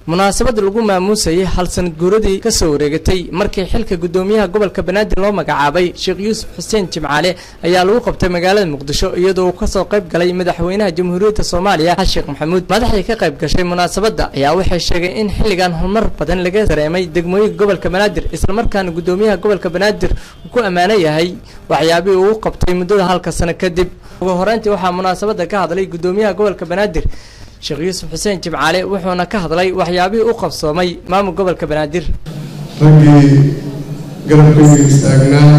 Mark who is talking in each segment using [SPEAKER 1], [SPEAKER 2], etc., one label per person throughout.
[SPEAKER 1] munaasabad lagu maamuusayay hal sanad guuradii kasoo wareegatay markii xilka gudoomiyaha gobolka banaadir loo magacaabay sheekh yuusuf xuseen jimcaale ayaa lagu qabtay magaalada muqdisho iyadoo uu kasoo qayb galay madaxweynaha jamhuuriyadda soomaaliya xasan sheekh maxamuud madaxdii ka qayb gashay munaasabadda ayaa waxay sheegay in xilligan horumar badan laga dareemay degmooyinka gobolka banaadir islamarkaana gudoomiyaha gobolka banaadir uu ku ammaano yahay waxyaabihii uu qabtay muddada halka sano kadib ugu horeyntii waxaa munaasabadda ka hadlay gudoomiyaha gobolka banaadir sheekh yuusuf xuseen jimcaale wuxuuna ka hadlay waxyaabihii u qabsoomay maamul gobolka banaadir
[SPEAKER 2] raggii garabkayga istaagnaa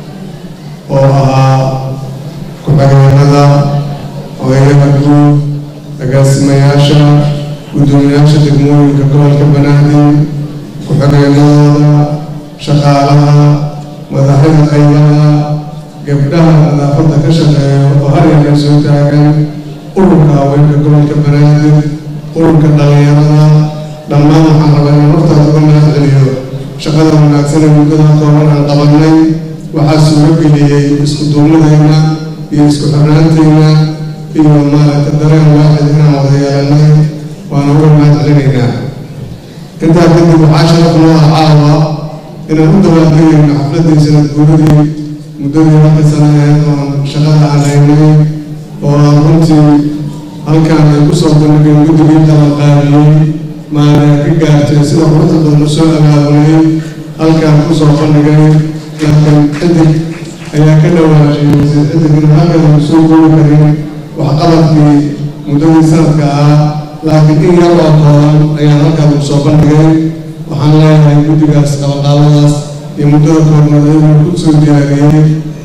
[SPEAKER 2] oo ahaa ku-xigeenada odayaha guud agaasimayaasha guddoomiyaasha degmooyinka gobolka banaadir ku-xigeenadooda shaqaalaha madaxyada qaybaha gabdhaha nadaafadda ka shaqeeya oo haryanka soo taagan ururka haweenka gobolka banaadir ururka dhalinyarada dhammaan waxaan rabaa inaan hortaas uga mahad celiyo shaqada wanaagsan ee muddada kooban aan qabanay waxaa suuro geliyey isku duubnadayna iyo isku xirnaantayna iyo maaragta dareen waaxid inaan wada yeelanay waana uga mahad celinaynaa intaa kadib waxaa sharaf noo ah caawa inaan u dawaaqayayno xafladii sanad guuradii muddadii halka sanaheed oon shaqada aan haynay oo aan runtii halkaan ay ku soo bandhigeen guddigii qabanqaabiyey maana ka gaartay sida quruxda badan u soo abaabulay halkaan ku soo bandhigay laakiin xidig ayaa ka dhawaajiyey wasiir xidigina halkan aan soo goobi karin waxqabadkii muddadii sanadka ah laakiin in yar oo kooban ayaan halkaan ku soo bandhigay waxaan leeyahay guddigaas qabanqaabadaas iyo muddada koobnaad ayagoo ku soo diyaariyey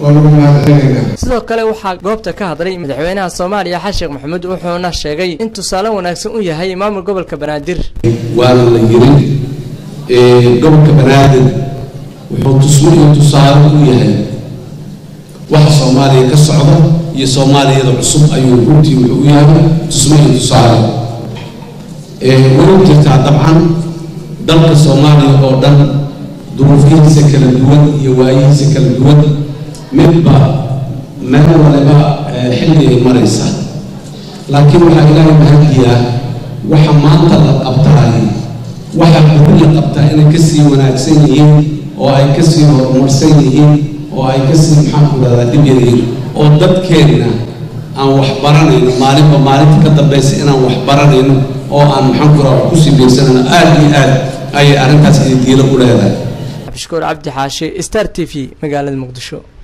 [SPEAKER 1] sidoo kale waxaa goobta ka hadlay madaxweynaha soomaaliya xasan sheekh maxamuud wuxuuna sheegay in tusaale wanaagsan u yahay maamul gobolka banaadir
[SPEAKER 3] waana la yiri gobolka banaadir wuxuu tusmo iyo tusaale u yahay waxa soomaaliya ka socda iyo soomaaliyada cusub ayuu runtii wuxuu u yahay tusmo iyo tusaale way jirtaa dabcan dalka soomaaliya oo dhan duruufihiisa kala duwan iyo waayihiisa kala duwan midba meel waliba xilli ay maraysa laakiin waxaa ilaahay mahadiyaa waxa maanta la qabtaay waxa buri la qabtaa inay kasii wanaagsan yihiin oo ay kasii horumarsan yihiin oo ay kasii maxaanku rahdaa dhib yaryihiin oo dadkeenna aan wax baranayno maalinba maalinta ka dambaysa inaan wax baranayno oo aan maxaanku raha wax kusii beegsanayno aada iyo aad ayay arrintaas ididiilo u leedahay
[SPEAKER 1] abdishakuur cabdi xaashi star t v magaalada muqdisho